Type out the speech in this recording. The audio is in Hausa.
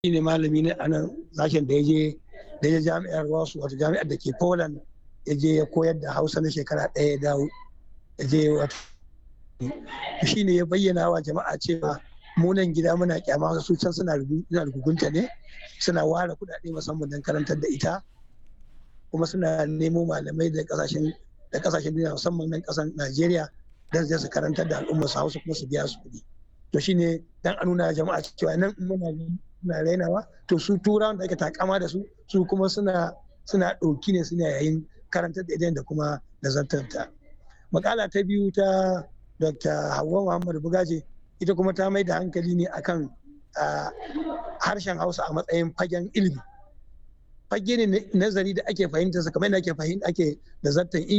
ne malami ne a nan sashen da ya je da ya jami'ar wasu wato jami'ar da ke poland ya je ya koyar da hausa na shekara ɗaya ya dawo ya je wato shi ne ya bayyana wa jama'a cewa munan gida muna kyama su can suna rugunta ne suna ware kuɗaɗe musamman don karantar da ita kuma suna nemo malamai da kasashen da kasashen duniya musamman nan kasan Najeriya don su karantar da al'ummar su Hausa kuma su biya su kuɗi to shine dan a nuna jama'a cewa nan muna muna rainawa to su turawan da ake takama da su su kuma suna suna ɗauki ne suna yayin karantar da idan da kuma nazartarta makala ta biyu ta Dr. Hauwa Muhammad Bugaje ita kuma ta mai da hankali ne akan harshen Hausa a matsayin fagen ilimi fage ne nazari da ake fahimta kamar yadda ake fahimta ake da zartan